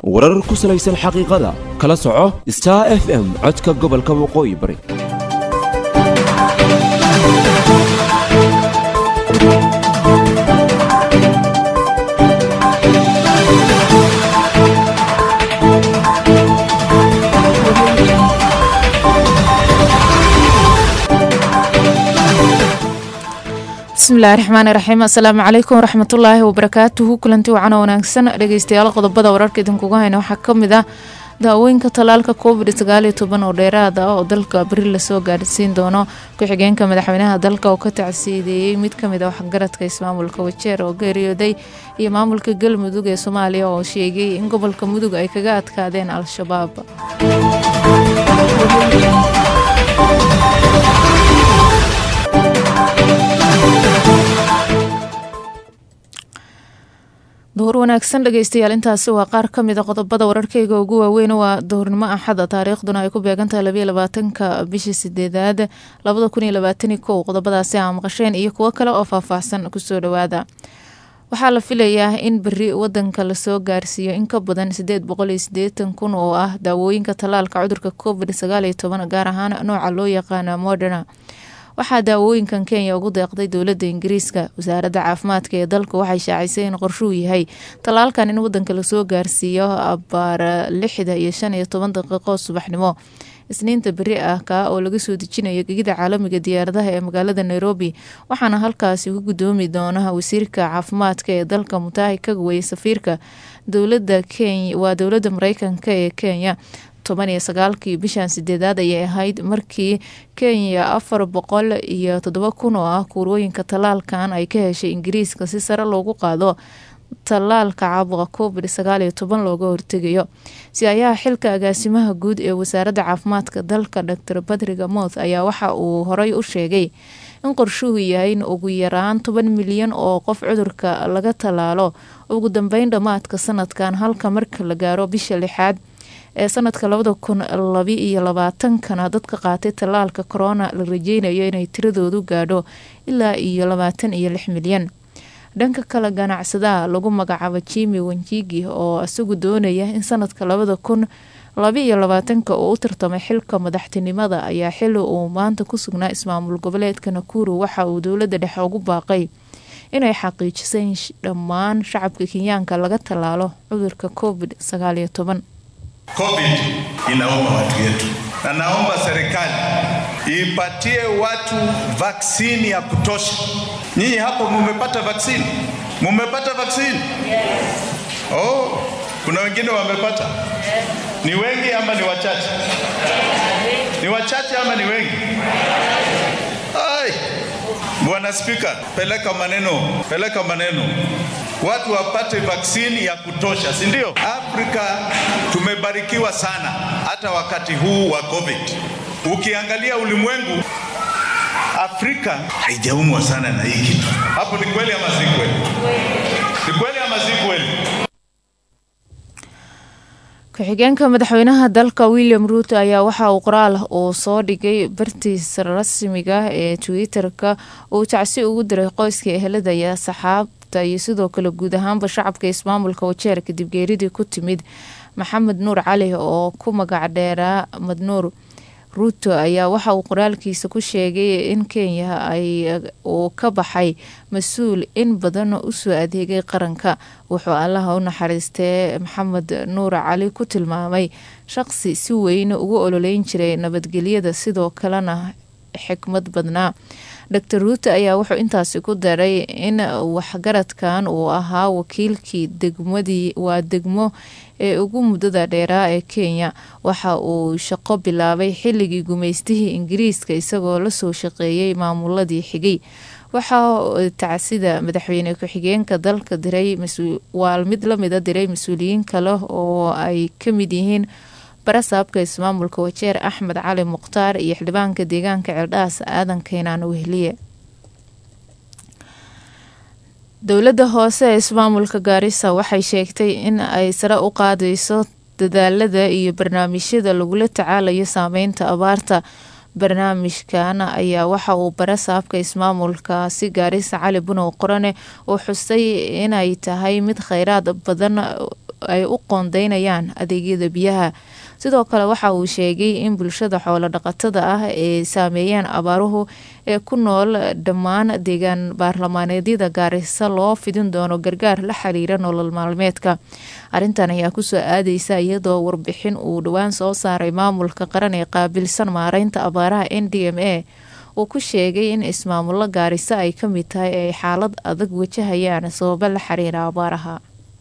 warar ku salaysan xaqiiqada kala soco star f m codka gobolka waqooyi bari bismillahi raxmaani raxiim assalaamu calaykum waraxmatullaahi wabarakaatuhu kulanti wacan oo wanaagsan dhegeystayaal qodobada wararka idinkuga hayna waxaa kamid ah daawooyinka tallaalka covid sagaal iyo toban oo dheeraad ah oo dalka beri lasoo gaadhsiin doono ku-xigeenka madaxweynaha dalka oo ka tacsiideeyey mid kamid a waxgaradka ismaamulka wajeer oo geeriyooday iyo maamulka galmudug ee soomaaliya oo sheegay in gobolka mudug ay kaga adkaadeen al-shabaab duhur wanaagsan dhegeystayaal intaasi waa qaar kamid a qodobada wararkeyga ugu waaweyn waa duhurnimo axada taariikhduna ay ku beegantahay labayo labaatanka bishii sideedaad labada kun iyo labaatani kow qodobadaasi aa maqasheen iyo kuwo kale oo faahfaahsan kusoo dhawaada waxaa la filayaa in beri wadanka lasoo gaarsiiyo in ka badan sideed boqol iyo sideetan kun oo ah daawooyinka tallaalka cudurka covid sagaal iyo toban gaar ahaan nooca loo yaqaana moderna waxaa daawooyinkan kenya ugu deeqday dowladda ingiriiska wasaaradda caafimaadka ee dalku waxay shaacisay in qorshuhu yahay tallaalkan in wadanka lasoo gaarsiiyo abaar lixda iyo shan iyo toban daqiiqo subaxnimo isniinta beri ah kaa oo laga soo dejinayo gegida caalamiga diyaaradaha ee magaalada nairobi waxaana halkaasi ku gudoomi doona wasiirka caafimaadka ee dalka mutahi kagwey safiirka dowlada kenya waa dowladda mareykanka ee kenya toban iyo sagaalkii bishan sideedaad ayay ahayd markii kenya afar boqol iyo toddoba kun oo ah kuurooyinka tallaalkan ay ka heshay ingiriiska si sare loogu qaado tallaalka caabuqa covid sagaal iyo toban looga hortegayo si ayaha xilka agaasimaha guud ee wasaaradda caafimaadka dalka dor badriga mouth ayaa waxa uu horey u sheegay in qorshuhu yahay in ugu yaraan toban milyan oo qof cudurka laga tallaalo ugu dambeyn dhammaadka sanadkan halka marka la gaaro bisha lixaad ee sanadka labada kun labi iyo labaatankana dadka qaatay tallaalka corona la rajeynayo inay tiradoodu gaadho ilaa iyo labaatan iyo lix milyan dhanka kale ganacsadaha lagu magacaabo jimi wanjigi oo isagu doonaya in sanadka labada kun labi iyo labaatanka uu u tartamay xilka madaxtinimada ayaa xili uu maanta ku sugnaa ismaamul goboleedka nakuru waxa uu dowladda dhexe ugu baaqay inay xaqiijisay in dhammaan shacabka kenyaanka laga tallaalo cudurka covid sagaal iyo toban COVID inauma watu yetu, na naomba serikali ipatie watu vaksini ya kutosha. Nyinyi hapo mumepata vaksini? Mumepata vaksini? Yes. Oh, kuna wengine wamepata. Ni wengi ama ni wachache? Ni wachache ama ni wengi? Ai. Bwana Spika, peleka maneno, peleka maneno watu wapate vaksini ya kutosha, si ndio? Afrika tumebarikiwa sana, hata wakati huu wa COVID. Ukiangalia ulimwengu, Afrika haijaumwa sana na hii kitu. Hapo ni kweli ama si kweli? Ni kweli ama si kweli? ku-xigeenka madaxweynaha dalka william ruuto ayaa waxa uu qoraal uu soo dhigay bartiisa rasmiga ee twitter-ka uu tacsi ugu diray qoyska ehelada iyo saxaabta iyo sidoo kale guud ahaanba shacabka ismaamulka wajeer kadib geeridii ku timid maxamed nuur cali oo ku magac dheeraa madnuur ruuto ayaa waxa uu qoraalkiisa ku sheegay in kenya ay uu ka baxay mas-uul in badan usoo adeegay qaranka wuxuu allaha u naxariistee maxamed nuur cali ku tilmaamay shaqsi si weyn ugu ololeyn jiray nabadgelyada sidoo kalena xikmad badnaa dor ruuto ayaa wuxuu intaasi ku daray in waxgaradkan uu ahaa wakiilkii degmadii waa degmo ee ugu muddada dheeraa ee kenya waxa uu shaqo bilaabay xilligii gumeystihii ingiriiska isagoo lasoo shaqeeyay maamuladii xigay waxaa tacsida madaxweyne ku-xigeenka dalka diray waa mid lamida diray mas-uuliyiin kale oo ay kamid yihiin barasaabka ismaamulka wajeer axmed cali mukhtaar iyo xildhibaanka deegaanka ceeldhaas aadan keenaan wehliye dowladda hoose ee ismaamulka gaarisa waxay sheegtay in ay sare u qaadeyso dadaalada iyo barnaamijyada lagula tacaalayo saameynta abaarta barnaamijkan ayaa waxa uu bara saabka ismaamulkaasi gaarisa cali bunow qorane uu xusay inay tahay mid kheyraad badan ay u qoondeynayaan adeegyada biyaha sidoo kale waxa uu sheegay in bulshada xoolo dhaqatada ah ee saameeyeen abaaruhu ee ku nool dhammaan deegaan baarlamaaneedyada gaarisa loo fidin doono gargaar la xiriira nolol maalmeedka arrintan ayaa kusoo aadeysa iyadoo warbixin uu dhowaan soo saaray maamulka qaran ee qaabilsan maareynta abaaraha n d m a uu ku sheegay in ismaamulo gaarisa ay ka mid tahay ay xaalad adag wajahayaan sababo la xiriira abaaraha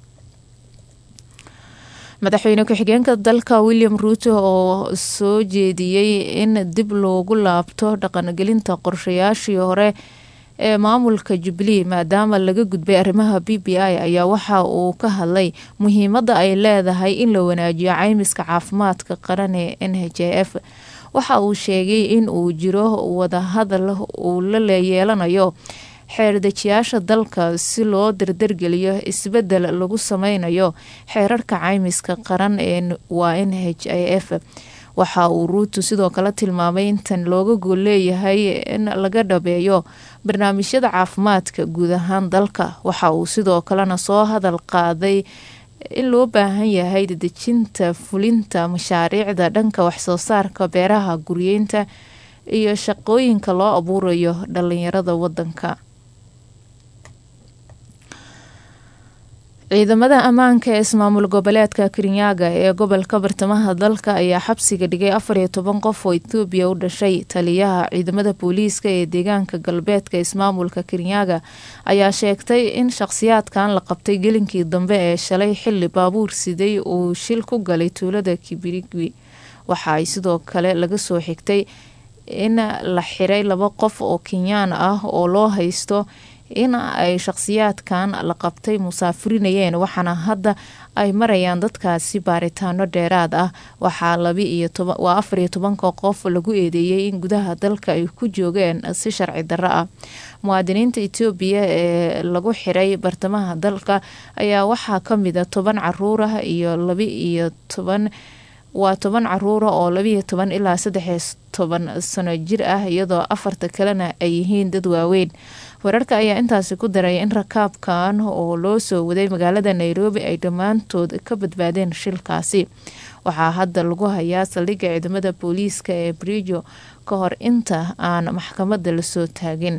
madaxweyne ku-xigeenka dalka william ruuto oo soo jeediyey in dib loogu laabto dhaqangelinta qorshayaashii hore ee maamulka jubilee maadaama laga gudbay arrimaha b b i ayaa waxa uu ka hadlay muhiimadda ay leedahay in la wanaajiyo caymiska caafimaadka qaran ee n h f waxa uu sheegay in uu jiro wadahadal uu la yeelanayo xeerdejiyaasha dalka si loo dardargeliyo isbedel lagu sameynayo xeerarka caymiska qaran ee waa n h i f waxa uu ruutu sidoo kale tilmaamay intan looga gool leeyahay in laga dhabeeyo barnaamijyada caafimaadka guud ahaan dalka waxa uu sidoo kalena soo hadal qaaday in loo baahan yahay dedejinta fulinta mashaariicda dhanka waxsoo saarka beeraha guryeynta iyo shaqooyinka loo abuurayo dhalinyarada wadanka ciidamada ammaanka ee ismaamul goboleedka kirinyaga ee gobolka bartamaha dalka ayaa xabsiga dhigay afar iyo toban qof oo etoobiya u dhashay taliyaha ciidamada booliiska ee deegaanka galbeedka ismaamulka kirinyaga ayaa sheegtay in shaqhsiyaadkan la qabtay gelinkii dambe ee shalay xili baabuur siday uu shil ku galay tuulada kibirigwi waxa ay sidoo kale laga soo xigtay in la xiray laba qof oo kenyaan ah oo loo haysto in ay shaqhsiyaadkan la qabtay musaafirinayeen waxaana hadda ay marayaan dadkaasi baaritaano dheeraad ah waxaa waa afar iyo tobanka qof lagu eedeeyey in gudaha dalka ay ku joogeen si sharci darro ah muwaadiniinta etoobiya ee lagu xiray bartamaha dalka ayaa waxaa kamida toban caruur ah iyo laba iyo toban waa toban caruura oo labiiyo toban ilaa saddex toban sano jir ah iyadoo afarta kalena ay yihiin dad waaweyn wararka ayaa intaasi ku daray in rakaabkan oo loo soo waday magaalada nairobi ay dhammaantood ka badbaadeen shilkaasi waxaa hadda lagu hayaa saldhigga ciidamada booliiska ee brijo ka hor inta aan maxkamadda lasoo taagin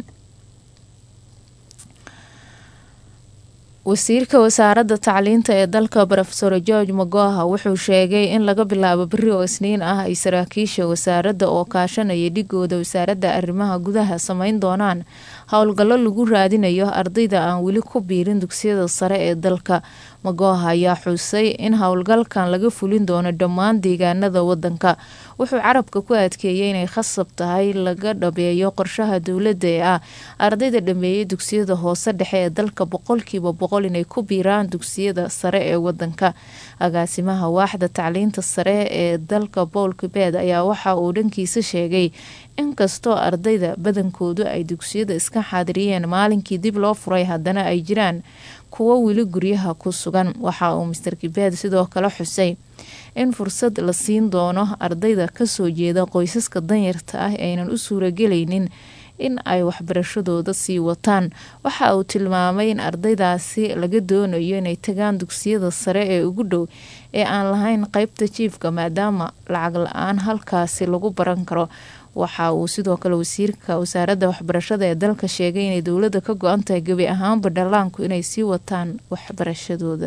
wasiirka wasaaradda tacliinta ee dalka rofesor george magoha wuxuu sheegay in laga bilaabo beri oo isniin ah ay saraakiisha wasaaradda oo kaashanaya dhigooda wasaaradda arrimaha gudaha sameyn doonaan howlgallo lagu raadinayo ardayda aan weli ku biirin dugsiyada sare ee dalka magoha ayaa xusay in howlgalkan laga fulin doono dhammaan deegaanada wadanka wuxuu carabka ku adkeeyay inay khasab tahay laga dhabeeyo qorshaha dowladda ee ah ardayda dhameeyay dugsiyada hoose dhexe ee dalka boqolkiiba boqol inay ku biiraan dugsiyada sare ee wadanka agaasimaha waaxda tacliinta sare ee dalka bowl kibeed ayaa waxa uu dhankiisa sheegay inkastoo ardayda badankoodu ay dugsiyada iska xaadiriyeen maalinkii dib loo furay haddana ay jiraan kuwo weli guryaha ku sugan waxa uu master kibeed sidoo kale xusay in fursad la siin doono ardayda kasoo jeeda qoysaska danyarta ah aynan u suuragelaynin in ay waxbarashadooda sii wataan waxa uu tilmaamay in ardaydaasi laga doonayo inay tagaan dugsiyada sare ee ugu dhow ee aan lahayn qeybta jiifka maadaama lacag la-aan halkaasi lagu baran karo waxa uu sidoo kale wasiirka wasaaradda waxbarashada ee dalka sheegay inay dowladda ka go-an tahay gebi ahaanba dhallaanku inay sii wataan waxbarashadooda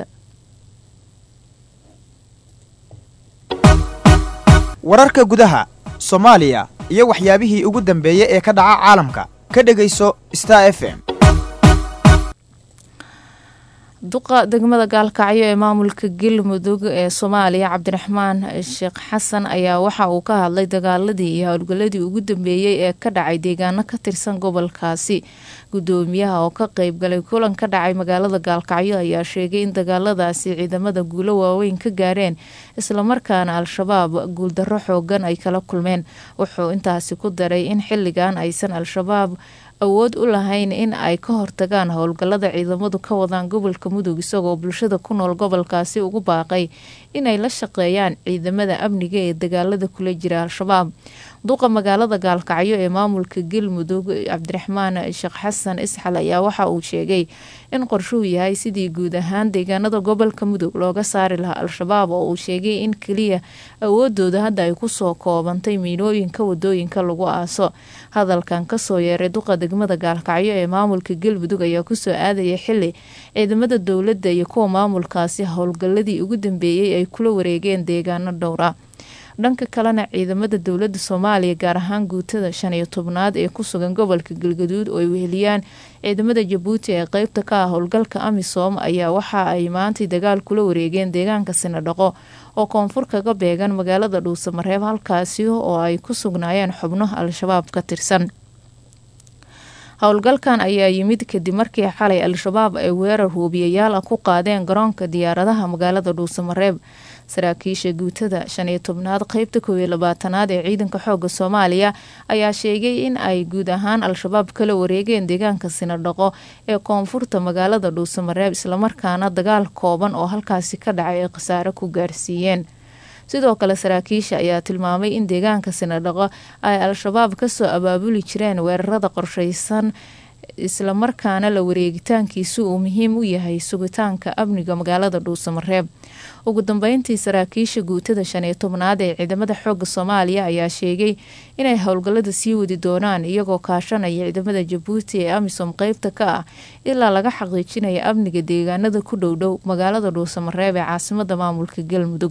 wararka gudaha soomaaliya iyo waxyaabihii ugu dambeeyey ee ka dhaca caalamka ka dhegayso star f m duqa degmada gaalkacyo ee maamulka galmudug ee soomaaliya cabdiraxmaan sheekh xasan ayaa waxa uu ka hadlay dagaaladii iyo howlgaladii ugu dambeeyey ee ka dhacay deegaano ka tirsan gobolkaasi gudoomiyaha oo ka qeybgalay kulan ka dhacay magaalada gaalkacyo ayaa sheegay in dagaaladaasi ciidamada guulo waaweyn ka gaareen islamarkaana al-shabaab guuldarro xoogan ay kala kulmeen wuxuu intaasi ku daray in xilligan aysan al-shabaab awood u lahayn in ay ka hortagaan howlgallada ciidamadu ka wadaan gobolka mudug isagoo bulshada ku nool gobolkaasi ugu baaqay inay la shaqeeyaan ciidamada amniga ee dagaalada kula jira al-shabaab duqa magaalada gaalkacyo ee maamulka galmudug cabdiraxmaan sheekh xasan isxal ayaa waxa uu sheegay in qorshuhu yahay sidii guud ahaan deegaanada gobolka mudug looga saari lahaa al-shabaab oo uu sheegay in keliya awoodooda hadda ay kusoo koobantay miinooyinka wadooyinka lagu aaso hadalkan kasoo yeeray duqa degmada gaalkacyo ee maamulka galmudug ayaa kusoo aadaya xili ciidamada dowladda iyo kuwa maamulkaasi howlgalladii ugu dambeeyey ay kula wareegeen deegaano dhowra dhanka kalena ciidamada dowladda soomaaliya gaar ahaan guutada shan iyo tobnaad ee ku sugan gobolka galgaduud oo ay weheliyaan ciidamada jabuuti ee qeybta ka ah howlgalka amisom ayaa waxa ay maantay dagaal kula wareegeen deegaanka sinadhaqo oo koonfur kaga beegan magaalada dhuusamareeb halkaasi oo ay ku sugnaayeen xubno al-shabaab ka tirsan howlgalkan ayaa yimid kadib markii xalay al-shabaab ay weerar huubiyayaal ah ku qaadeen garoonka diyaaradaha magaalada dhuusamareeb saraakiisha guutada shan iyo tobnaad qeybta koob iyo labaatanaad ee ciidanka xooga soomaaliya ayaa sheegay in ay guud ahaan al-shabaab kala wareegeen deegaanka sinadhaqo ee koonfurta magaalada dhuusamareeb islamarkaana dagaal kooban oo halkaasi ka dhacay ay khasaare ku gaarsiiyeen sidoo kale saraakiisha ayaa tilmaamay in deegaanka sinadhaqo ay al-shabaab kasoo abaabuli jireen weerarada qorsheysan islamarkaana la wareegitaankiisu uu muhiim u yahay sugitaanka amniga magaalada dhuusamareeb ugu dambeyntii saraakiisha guutada shan iyo tobnaad ee ciidamada xooga soomaaliya ayaa sheegay inay howlgallada sii wadi doonaan iyagoo kaashanaya ciidamada jabuuti ee amisom qeybta ka ah ilaa laga xaqiijinaya amniga deegaanada ku dhowdhow magaalada dhuusamareeb ee caasimada maamulka galmudug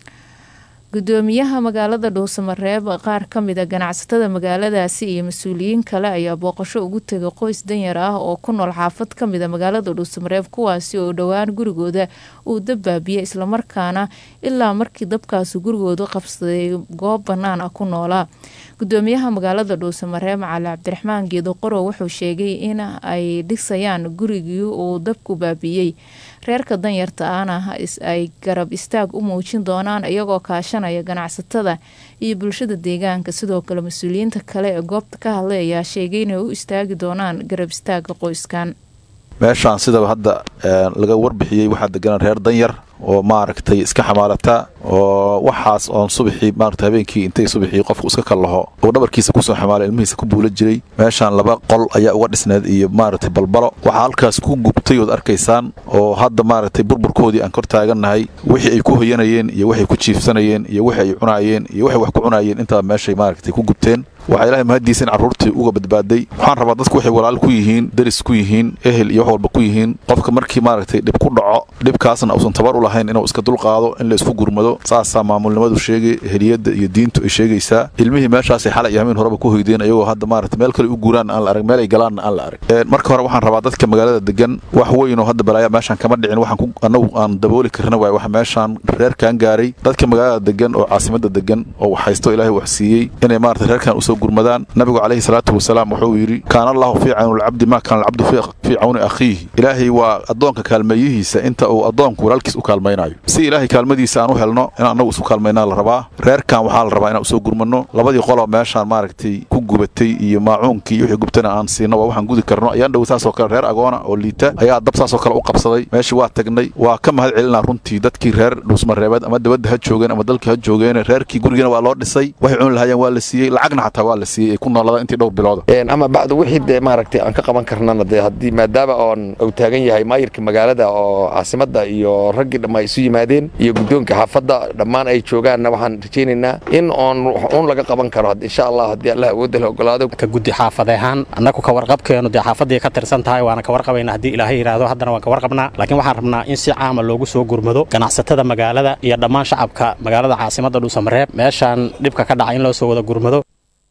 gudoomiyaha magaalada dhuusamareeb qaar ka mid a ganacsatada magaaladaasi iyo mas-uuliyiin kale ayaa booqasho ugu tegay qoys danyar ah oo ku nool xaafad ka mid a magaalada dhuusamareeb kuwaasi oo dhowaan gurigooda uu dabbaabiyey islamarkaana ilaa markii dabkaasi gurigooda qabsaday goob bannaan ah ku noolaa gudoomiyaha magaalada dhuusamareeb cali cabdiraxmaan geedo qorow wuxuu sheegay in ay dhisayaan gurigii uu dabku baabiyey reerka danyarta ahna ay garab istaag u muujin doonaan iyagoo kaashanaya ganacsatada iyo bulshada deegaanka sidoo kale mas-uuliyiinta kale ee goobta ka hadlay ayaa sheegay inay u istaagi doonaan garab istaaga qoyskan meeshaan sidaba hadda laga warbixiyey waxaa deganaan reer danyar oo maaragtay iska xamaalata oo waxaas oon subaxii maarata habeenkii intay subaxii qofku iska kallaho uu dhabarkiisa kusoo xamaalay ilmihiisa ku buula jiray meeshaan laba qol ayaa uga dhisneed iyo maaragtay balbalo waxaa halkaas ku gubtay ood arkaysaan oo hadda maaragtay burburkoodii aan kor taagannahay wixii ay ku hoyanayeen iyo waxay ku jiifsanayeen iyo wixi ay cunaayeen iyo waxay wax ku cunaayeen intaba meeshay maaragtay ku gubteen waxaa ilahay mahaddiisa in carruurtii uga badbaaday waxaan rabaa dadku waxay walaal ku yihiin deris ku yihiin ehel iyo wax walba ku yihiin qofka markii maaragtay dhib ku dhaco dhibkaasna uusan tabar u lahayn inuu iska dulqaado in la isku gurmado saasaa maamulnimadu sheegay heliyadda iyo diintu ay sheegaysaa ilmihii meeshaasay xalay iyo hameen horeba ku hoydeen iyagoo hadda maaragtay meel kale u guuraanna aan la arag meel ay galaanna aan la arag marka hore waxaan rabaa dadka magaalada degan wax weyn oo hadda balaaya meeshaan kama dhicin waxaan annagu aan dabooli karna waay wax meeshaan reerkan gaaray dadka magaalada degan oo caasimadda degan oo wax haysto ilaahay wax siiyey inay maaragtay reerkan usoo gurmadaan nabigu calayhi salaatu wasalaam wuxuu yidhi kaana allahu fii cawni alcabdi maa kaana alcabdu fii cawni akhiihi ilaahay waa addoonka kaalmeeyihiisa inta uu addoonku walaalkiis u kaalmaynayo si ilaahay kaalmadiisa aan u helno inaan annagu isu kaalmaynaa la rabaa reerkan waxaa la rabaa inaan usoo gurmanno labadii qoloo meeshaan maaragtay ku gubatay iyo maacuunkii iyo wixii gubtana aan siino waa waxaan gudi karno ayaan dhow saasoo kale reer agoona oo liita ayaa dab saasoo kale u qabsaday meeshii waa tagnay waa ka mahad celinaa runtii dadkii reer dhuusmareebeed ama dabadda ha joogeen ama dalkii ha joogeen reerkii gurigana waa loo dhisay waxay cuni lahaayeen waa la siiyey lacagna xataa waa la siiyey ay ku noolada intii dhowr bilooda ama bacdu wixii dee maaragtay aan ka qaban karnana dee haddii maadaama oon uu taagan yahay maayirka magaalada oo caasimadda iyo raggii dhamma isu yimaadeen iyo guddoonka xaafadda dhammaan ay joogaanna waxaan rajaynaynaa in oon uun laga qaban karo insha allah haddii allah awoodda la ogolaado ka guddi xaafad ahaan annagu ka warqabkeenu dee xaafaddii ka tirsan tahay waana ka warqabayna haddii ilaahay yidhaahdo haddana waan ka warqabnaa laakiin waxaan rabnaa in si caama loogu soo gurmado ganacsatada magaalada iyo dhammaan shacabka magaalada caasimadda dhuusamareeb meeshaan dhibka ka dhaca in loo soo wada gurmado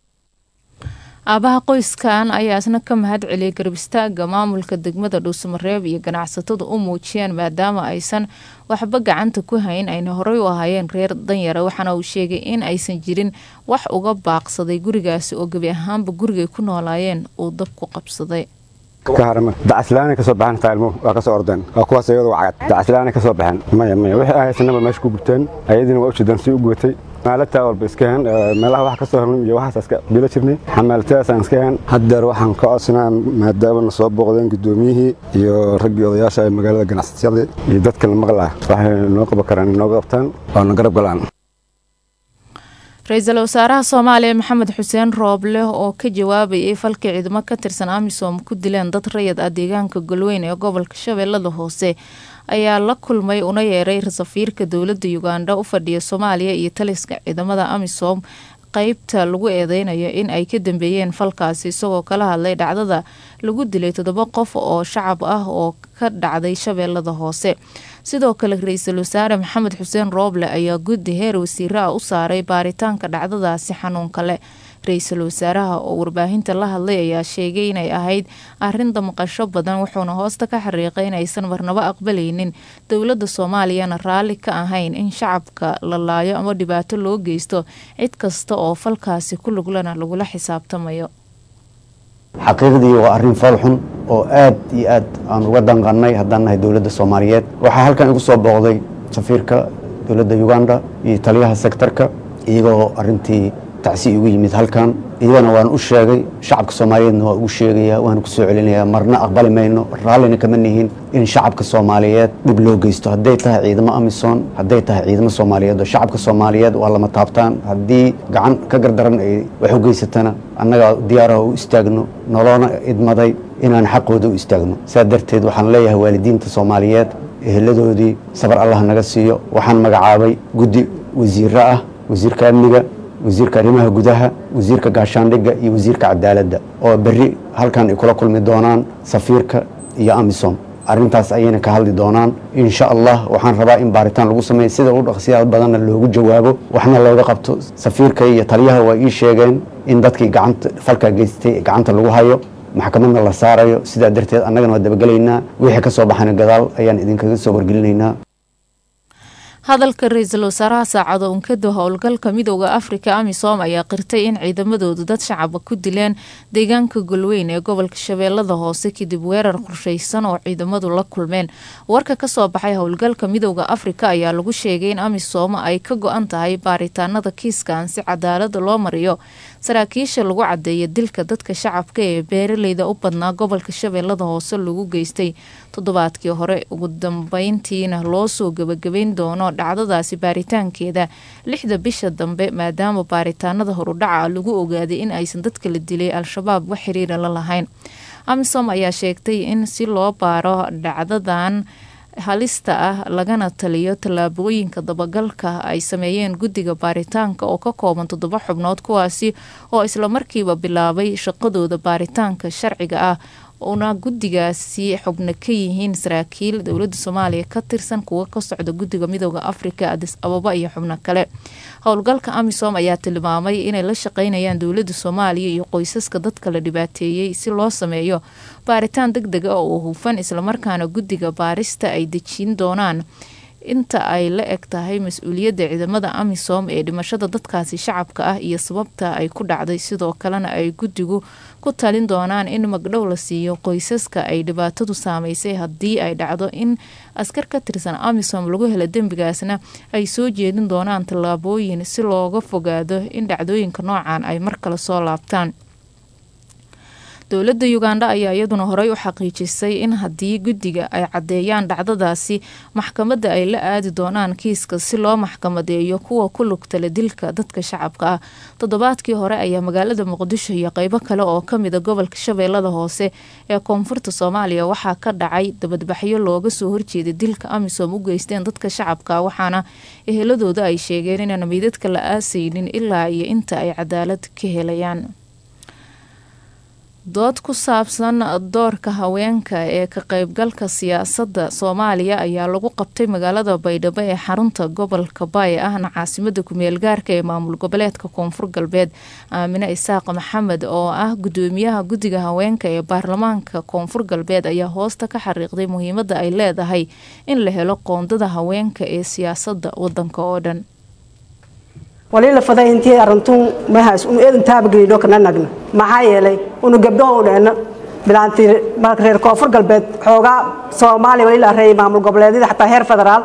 aabaha qoyskan ayaa isna ka mahad celiyay garabistaaga maamulka degmada dhuusamareeb iyo ganacsatadu u muujiyeen maadaama aysan waxba gacanta ku hayn ayna horey u ahaayeen reer danyara waxaana uu sheegay in aysan jirin wax uga baaqsaday gurigaasi oo gebi ahaanba gurigay ku noolaayeen uu dab ku qabsaday dacaslaana kasoo baxan taalmo waa kasoo ordeen waa kuwaas iyadu cagad dacaslaana kasoo baxeen maya maya wixii ahaysanaba meesha ku gubteen ayadiina waa u jeedaan si u gubatay xamaalata walba iska hen meelaha wax ka soo helnay iyo waxaas iska bilo jirnay xamaalataasaan iska hen haddeer waxaan ka codsanaa maadaama na soo booqdeen guddoomiyihii iyo raggii odayaasha ee magaalada ganacsiyada iyo dadka la maqlaa waxay noo qaban karaan inooga qabtaan oo na garab galaan ra-iisul wasaaraha soomaaliya maxamed xuseen rooble oo ka jawaabayay falkii ciidamo ka tirsan amisom ku dileen dad rayad ah deegaanka galweyn ee gobolka shabeellada hoose ayaa la kulmay una yeeray safiirka dowladda uganda u fadhiya soomaaliya iyo taliska ciidamada amisom qeybta lagu eedeynayo in ay ka dambeeyeen falkaasi isagoo kala hadlay dhacdada lagu dilay toddoba qof oo shacab ah oo ka dhacday shabeellada hoose sidoo kale ra-iisul wasaare maxamed xuseen rooble ayaa guddi heer wasiiro ah u saaray baaritaanka dhacdadaasi xanuunka leh ra-iisul wasaaraha oo warbaahinta la hadlay ayaa sheegay inay ahayd arin damqasho badan wuxuuna hoosta ka xariiqay inaysan marnabo aqbalaynin dowladda soomaaliyana raalli ka ahayn in shacabka la laayo ama dhibaato loo geysto cid kasta oo falkaasi ku luglana lagula xisaabtamayo xaqiiqdii waa arrin fool xun oo aad iyo aad aan uga danqannay haddaan nahay dowladda soomaaliyeed waxaa halkan igu soo booqday safiirka dowladda uganda iyo taliyaha sektarka iyagoo arrintii tacsi igu yimid halkan iyagana waan u sheegay shacabka soomaaliyeedna waa ugu sheegayaa waana ku soo celinayaa marna aqbali mayno raallina kama nihin in shacabka soomaaliyeed dhib loo geysto hadday tahay ciidamo amisom hadday tahay ciidamo soomaaliyeed oo shacabka soomaaliyeed waa lama taabtaan haddii gacan ka gardaran ay wax u geysatana annagaa diyaaraha u istaagno noloona idmaday inaan xaqooda u istaagno saa darteed waxaan leeyahay waalidiinta soomaaliyeed eheladoodii sabar allah naga siiyo waxaan magacaabay guddi wasiiro ah wasiirka amniga wasiirka arrimaha gudaha wasiirka gaashaandhigga iyo wasiirka cadaaladda oo berri halkan ay kula kulmi doonaan safiirka iyo amisom arrintaas ayayna ka hadli doonaan insha allah waxaan rabaa in baaritaan lagu sameeya sida u dhaqsiyaad badanna loogu jawaabo waxna looga qabto safiirka iyo taliyaha waa ii sheegeen in dadkii gacanta falkaa geystay gacanta lagu hayo maxkamadna la saarayo sidaa darteed annagana waa dabagelaynaa wixii ka soo baxana gadaal ayaan idinkaga soo wargelinaynaa hadalka ra-iisul wasaaraha saacado unkada howlgalka midooda afrika amisom ayaa qirtay in ciidamadoodu dad shacaba ku dileen deegaanka golweyn ee gobolka shabeellada hoose kadib weerar qorsheysan oo ciidamadu la kulmeen warka kasoo baxay howlgalka midooda afrika ayaa lagu sheegay in amisom ay ka go-an tahay baaritaanada kiiskan si cadaalada loo mariyo saraakiisha lagu cadeeya dilka dadka shacabka ee beeraleyda u badnaa gobolka shabeellada hoose lagu geystay toddobaadkii hore ugu dambeyntiina loo soo gebagabeyn doono dhacdadaasi baaritaankeeda lixda bisha dambe maadaama baaritaanada horudhaca lagu ogaaday in aysan dadka la dilay al-shabaab wax xiriira la lahayn amisom ayaa sheegtay in si loo baaro dhacdadan halista ah lagana taliyo tallaabooyinka dabagalka ay sameeyeen guddiga baaritaanka oo ka kooban toddoba xubnood kuwaasi oo islamarkiiba bilaabay shaqadooda baaritaanka sharciga ah una guddigaasi xubno ka yihiin saraakiil dowladda soomaaliya ka tirsan kuwa ka socda guddiga midooda afrika adis ababa iyo xubno kale howlgalka amisom ayaa tilmaamay inay la shaqeynayaan dowladda soomaaliya iyo qoysaska dadka la dhibaateeyey si loo sameeyo baaritaan deg deg ah oo hufan islamarkaana guddiga baarista ay dejin doonaan inta ay la eg tahay mas-uuliyadda ciidamada amisom ee dhimashada dadkaasi shacabka ah iyo sababta ay ku dhacday sidoo kalena ay guddigu ku talin doonaan in magdhow la siiyo qoysaska ay dhibaatadu saameysay haddii ay dhacdo in askar ka tirsan amisom lagu helo dembigaasna ay soo jeedin doonaan tallaabooyin si looga fogaado in dhacdooyinka noocan ay mar kale soo laabtaan dowladda uganda ayaa iyaduna horey u xaqiijisay in haddii guddiga ay caddeeyaan dhacdadaasi maxkamadda ay la aadi doonaan kiiska si loo maxkamadeeyo kuwa ku lugtala dilka dadka shacabka ah toddobaadkii hore ayaa magaalada muqdisho iyo qeybo kale oo kamida gobolka shabeellada hoose ee koonfurta soomaaliya waxaa ka dhacay dabadbaxyo looga soo horjeeda dilka amisom u geysteen dadka shacabka waxaana eheladooda ay sheegeen inaan meydadka la aasaynin ilaa iyo inta ay cadaalad ka helayaan dood ku saabsan doorka haweenka ee ka qeybgalka siyaasadda soomaaliya ayaa lagu qabtay magaalada baydhabo ee xarunta gobolka baay ahna caasimada kumeel gaarka ee maamul goboleedka koonfur galbeed aamine isaaq maxamed oo ah gudoomiyaha guddiga haweenka ee baarlamaanka koonfur galbeed ayaa hoosta ka xariiqday muhiimada ay leedahay in la helo qoondada haweenka ee siyaasadda wadanka oo dhan walila faday intii arintun mahas unu eedan taabagelido kana nagna maxaa yeelay unu gabdho u dheena bilaanti reer koonfur galbeed xoogaa soomaaliya walila reeyay maamul goboleedyada xataa heer federaal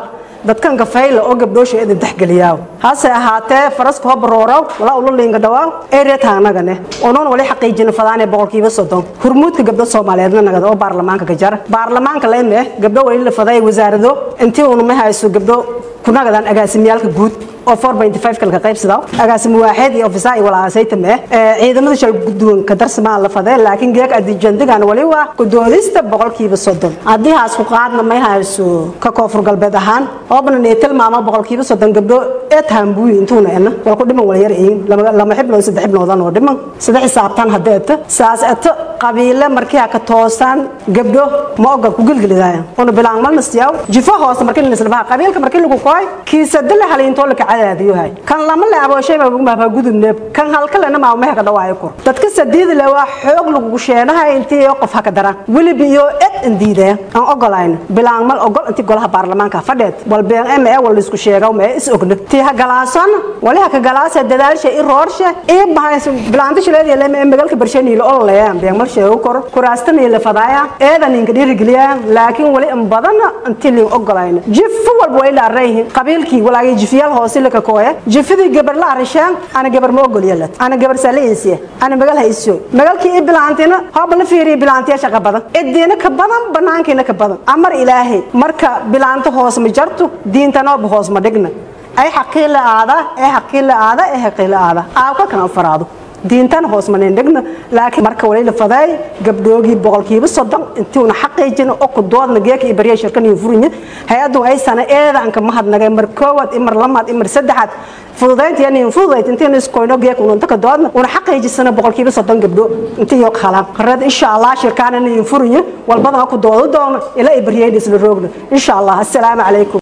dadkan kafayla oo gabdhoosha idin taxgeliyaaw hase ahaatee faraska ho baroorow walaa ula liinga dhawaaw ereet haanagane onoon wali xaqiijina fadaanee boqolkiiba soddon hurmuudka gabdho soomaaliyeedna nagada oo baarlamaanka ka jara baarlamaanka leme gabdho wali la faday wasaarado intii uuna ma hayso gabdho kunagadan agaasimiyaalka guud oo 4.5 kalka qaybsada agaasimo waaxid iyo ofisa iyo walaasayta mee ciidamada shal guddoon ka darsamaa la faday laakiin geeg adijandigan wali waa gudoodista boqolkiiba soddon haddii haas ku qaadna may hayso ka koonfur galbeed ahaan oobna nee tilmaama boqolkiiba soddon gabdho ee taambuuyi intuuna ena wal ku dhiman wala yar iin lama xiblood saddex xibnoodan oo dhiman saddex xisaabtan hadeeta saas eto qabiile markii ka toosan gabdho ma ogol ku gilgilidaayan una bilaan malna siyaw jifo hoose markii la islabaha qabiilka markii lagu kooy kiisadile haliintoo la kacadaadiyohay kan lama leebo shayba maaba gudubneeb kan halkalena maa mehe ka dhawaayo kor dadka sadiida le waa xoog lagu sheenahay intii qof haka daran weliba iyo ed indiidaya aan ogolayna bilaan mal ogol intii golaha baarlamaanka fadheed walbeen em ee wal isku sheegaw mee is ogna tii ha galaasan wali ha ka galaasa dadaalsha i roorsha i bahays bilaanta shileed le mee magalka barshani la ololaya been mal sheego kor kuraastana la fadaaya eedan inka dhiirigeliya laakiin wali in badan intii la ogolayna jif walba way la arayhin qabiilkii walaagay jifiyaal hoose la ka kooya jifidii gabar la arishaan ana gabar ma ogol yeelad ana gabar saaliinsiya ana magal hayso magalkii i bilaantina hooba la fiiriya bilaantiya shaqa badan idiina ka badan banaankiina ka badan amar ilaahay marka bilaanto hoos ma jarto diintanooba hoos ma dhigna ay xaqii la aada ee xaqii la aada ee xaqii la aada aawka kana faraado diintan hoos manin dhigna laakiin marka wali la faday gabdhoogii boqolkiiba soddon intuuna xaqiijina oo ku doodna geeka iyo baryaa shirkan iyo furinya hay-addu ay sana eedanka mahadnagay mar koowaad imar lamaad imar saddexaad fududaynta yani fududayd intiina iskoyno geeka ununta ka doodna una xaqiijisana boqolkiiba soddon gabdho intii iyo qalaan qareed insha allah shirkaanana iyo furinya walbadana ku doodo doona ilaa ay baryayn isla roogna insha allah assalaamu calaykum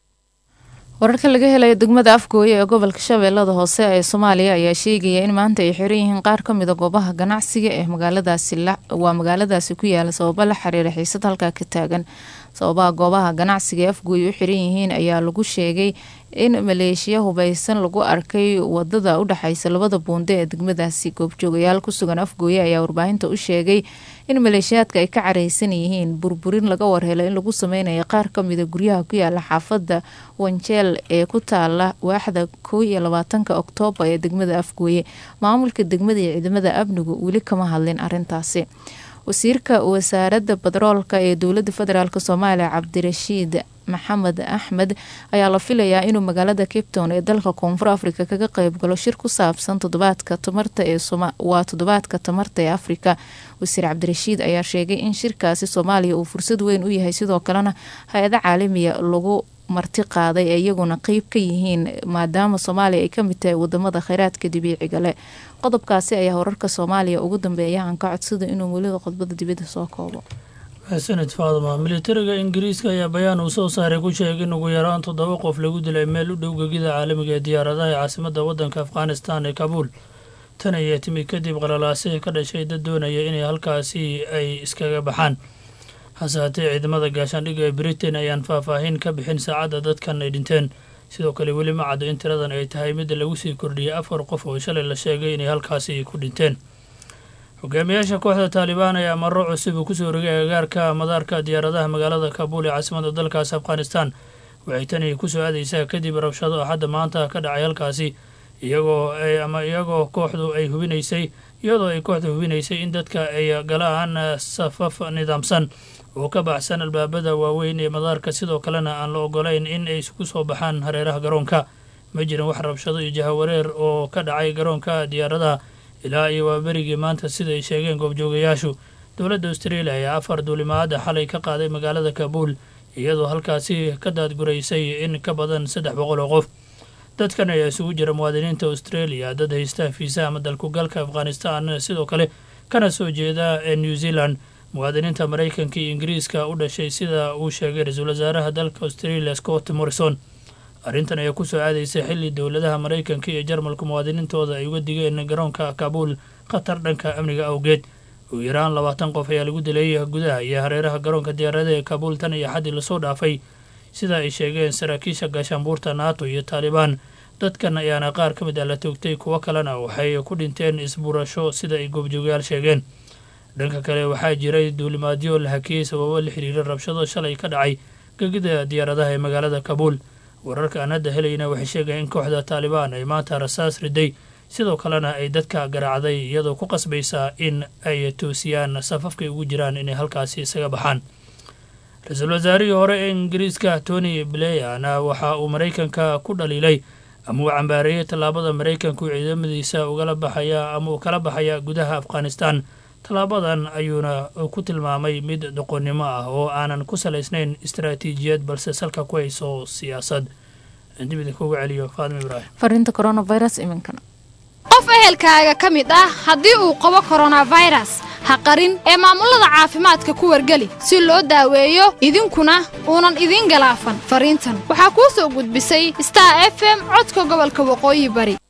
wararka laga helaya degmada afgooye ee gobolka shabeellada hoose ee soomaaliya ayaa sheegaya in maanta ay xiran yihiin qaar ka mida goobaha ganacsiga ee magaaladaasi waa magaaladaasi ku yaala sababo la xiriira xiisad halkaa ka taagan sababaha goobaha ganacsiga ee afgooye u xiran yihiin ayaa lagu sheegay in maleeshiya hubaysan lagu arkay wadada udhexeysa labada buunde ee degmadaasi goobjoogayaal kusugan afgooye ayaa warbaahinta u sheegay in maleeshiyaadka ay ka careysan yihiin burburin laga warhelo in lagu sameynayo qaar kamida guryaha ku yaala xaafada wanjeel ee ku taala waaxda kow iyo labaatanka oktoobar ee degmada afgooye maamulka degmada iyo ciidamada amnigu weli kama hadlin arintaasi wasiirka wasaaradda batroolka ee dowlada federaalk soomaaliya cabdirashiid maxamed axmed ayaa la filayaa inuu magaalada cape town ee dalka koonfur afrika kaga qeybgalo shir ku saabsan todobaadka tamarta ee waa toddobaadka tamarta ee afrika wasiir cabdirashiid ayaa sheegay in shirkaasi soomaaliya uu fursad weyn u yahay sidoo kalena hay-ado caalamiya lagu marti qaaday ee iyaguna qeyb ka yihiin maadaama soomaaliya ay kamid tahay wadamada kheyraadka dabiiciga leh qodobkaasi ayaa wararka soomaaliya ugu dambeeya aan ka codsada inuu welida qodbada dibadda soo koobo xasanid faadma militariga ingiriiska ayaa bayaan uu soo saaray ku sheegay in ugu yaraan toddoba qof lagu dilay meel u dhow gegida caalamiga ee diyaaradaha ee caasimada wadanka afghanistan ee kabuul tan ayaa timid kadib qalalaasihii ka dhashay dad doonaya inay halkaasi ay iskaga baxaan hase haatee ciidamada gaashaandhigga ee britain ayaan faahfaahin ka bixin saacadda dadkan ay dhinteen sidoo kale weli ma caddo in tiradan ay tahay midda lagu sii kordhiyay afar qof oo shalay la sheegay inay halkaasi ku dhinteen hogaamiyaasha kooxda taalibaan ayaa maro cusub uu kusoo rogay agagaarka madaarka diyaaradaha magaalada kabuul ee caasimada dalkaasi afghanistan waxay tani kusoo aadaysaa kadib rabshado axadda maanta ka dhacay halkaasi iyagoo ama iyagoo kooxdu ay hubinaysay iyadoo ay kooxdu hubinaysay in dadka ay galaan safaf nidaamsan oo ka baxsan albaabada waaweyn ee madaarka sidoo kalena aan la ogolayn in ay isku soo baxaan hareeraha garoonka ma jiran wax rabshado iyo jahawareer oo ka dhacay garoonka diyaaradaha ilaa iyo waa berigii maanta sida ay sheegeen goobjoogayaashu dowladda australia ayaa afar duulimaada xalay ka qaaday magaalada kabuul iyadoo halkaasi ka daadguraysay in ka badan saddex boqol oo qof dadkan ayaa isugu jira muwaadiniinta australia dad haysta fiisa ama dalkugalka afghanistan sidoo kale kana soo jeeda ee new zealand muwaadiniinta maraykanka iyo ingiriiska u dhashay sida uu sheegay ra-iisul wasaaraha dalka australia scott morrison arrintan ayaa kusoo aadaysay xilli dowladaha maraykanka iyo jarmalka muwaadiniintooda ay uga digeen garoonka kabuul khatar dhanka amniga awgeed ugu yaraan labaatan qof ayaa lagu dilay gudaha iyo hareeraha garoonka diyaarada ee kabuul tan iyo xaddii lasoo dhaafay sida ay sheegeen saraakiisha gaashaanbuurta nato iyo taalibaan dadkan ayaana qaar ka mid ah la toogtay kuwo kalena waxay ku dhinteen isbuurasho sida ay goobjoogayaal sheegeen dhanka kale waxaa jiray duulimaadyo la hakiyey sababo la xiriira rabshado shalay ka dhacay gegida diyaaradaha ee magaalada kabuul wararka aan hadda helayna waxay sheegayaan in kooxda taalibaan ay maanta rasaas riday sidoo kalena ay dadka garaacday iyadoo ku qasbaysa in ay toosiyaan safafkay ugu jiraan inay halkaasi isaga baxaan ra-iisul wasaarihii hore ee ingiriiska tony blayana waxa uu maraykanka ku dhaliilay ama uu cambaareeyey tallaabada maraykanka uu ciidamadiisa ugala baxaya ama uu kala baxaya gudaha afghanistan tallaabadan ayuuna ku tilmaamay mid doqonnimo ah oo aanan ku salaysnayn istaraatiijiyad balse salka ku hayso siyaasad dib idinkugu celiyo faadimo ibraahim fariinta coronavirus iminkana qof ehelkaaga ka mid ah haddii uu qabo koronafayras ha qarin ee maamulada caafimaadka ku wargeli si loo daaweeyo idinkuna uunan idiin galaafan fariintan waxaa kuu soo gudbisay star f m codka gobolka waqooyi bari